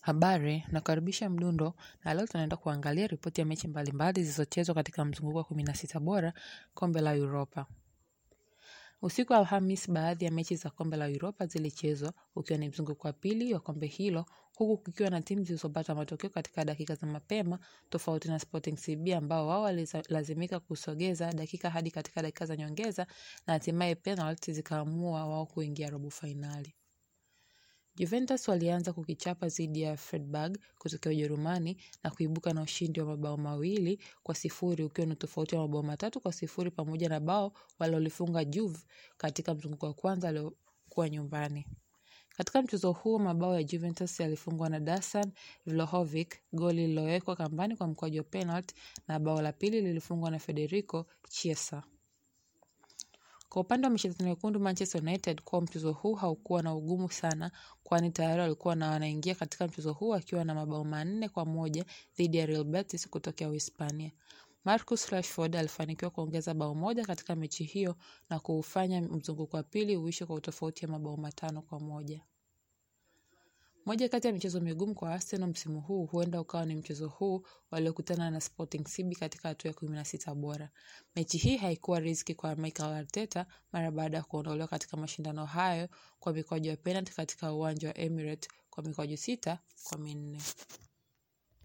Habari, nakaribisha mdundo na leo tunaenda kuangalia ripoti ya mechi mbalimbali zilizochezwa katika mzunguko wa kumi na sita bora kombe la Europa. Usiku wa Alhamis, baadhi ya mechi za kombe la Europa zilichezwa ukiwa ni mzunguko wa pili wa kombe hilo, huku kukiwa na timu zilizopata matokeo katika dakika za mapema, tofauti na Sporting CB ambao wao walilazimika kusogeza dakika hadi katika dakika za nyongeza na hatimaye penalti zikaamua wao kuingia robo fainali. Juventus walianza kukichapa dhidi ya Freiburg kutokea Ujerumani na kuibuka na ushindi wa mabao mawili kwa sifuri ukiwa ni tofauti wa mabao matatu kwa sifuri pamoja na bao walilolifunga Juve katika mzunguko wa kwanza aliokuwa nyumbani. Katika mchezo huo mabao ya Juventus yalifungwa na Dusan Vlahovic, goli lililowekwa kambani kwa mkwaju wa penalti na bao la pili lilifungwa na Federico Chiesa. Kwa upande wa michezo mekundu Manchester United kwa mchezo huu haukuwa na ugumu sana kwani tayari walikuwa na wanaingia katika mchezo huu akiwa na mabao manne kwa moja dhidi ya Real Betis kutokea Uhispania. Marcus Rashford alifanikiwa kuongeza bao moja katika mechi hiyo na kuufanya mzunguko wa pili uishe kwa utofauti ya mabao matano kwa moja. Moja kati ya michezo migumu kwa Arsenal msimu huu huenda ukawa ni mchezo huu waliokutana na Sporting CB katika hatua ya kumi na sita bora. Mechi hii haikuwa riziki kwa Mikel Arteta mara baada ya kuondolewa katika mashindano hayo kwa mikwaju ya penalti katika uwanja wa Emirates kwa mikwaju sita kwa minne.